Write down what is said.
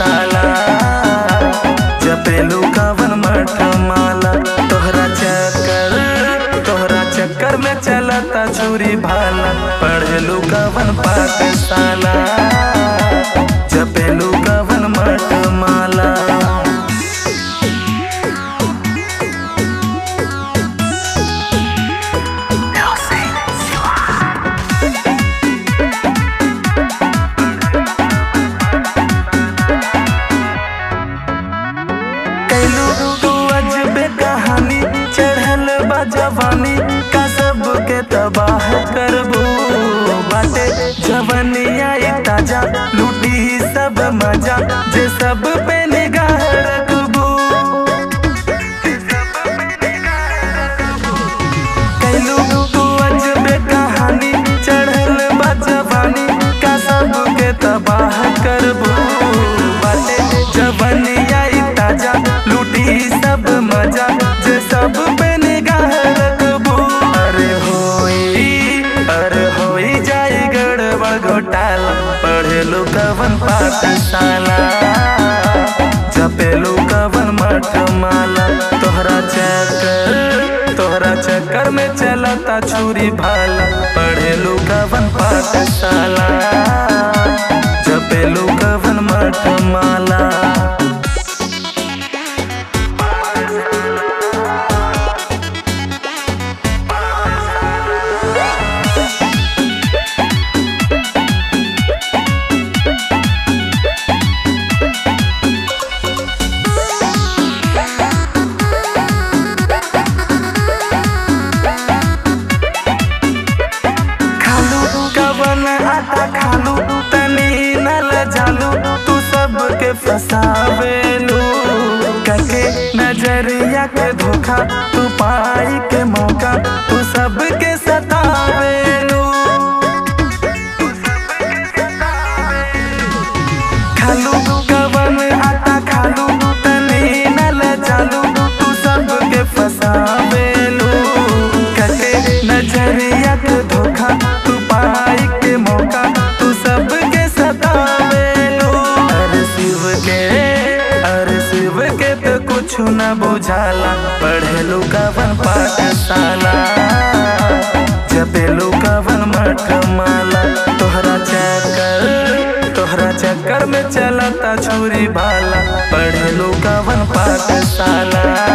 पाठशाला जपेलू कवन मठ माला तोहरा चक्कर तोहरा चक्कर में चलता छुरी भाला पढ़ेलू कवन पाठशाला जपेलू कवन मठ माला कैलू तू अजबे कहानी चढ़ल बा जवानी का सबके तबाह करबू बाटे जवनिया ई ताजा लूटी ही सब मजा जे सब पे निगाह रखबू कैलू तू अजबे कहानी चढ़ल बा जवानी का सबके तबाह करबू बाटे जवनिया ई ताजा लूटी सब मजा जे सब पे निगाह रखबू अरे होई अरे होई जाई गड़बड़ घोटाला पढ़ेलू कवन पाठशाला जपेलू कवन मठ माला तोहरा चक्कर तोहरा चक्कर में चलता छुरी भाला पढ़ेलू कवन पाठशाला जपेलू कवन मठ माला खालू कवन आटा खालू तनी नल जालू तू सबके फसावेलू कके नजरिया के धोखा तू पाई के मौका तू सबके सतावेलू खालू कवन आटा खालू तनी नल जालू तू सबके फसावेलू कके नजरिया के धोखा तू पाई के मौका तू सबके सतावेलू अरे शिव के अरे शिव के तो कुछ न बुझाला पढ़ेलू कवन पाठशाला जपेलू कवन मठ माला तोहरा चक्कर तोहरा चक्कर में चलता छुरी भाला पढ़ेलू कवन पाठशाला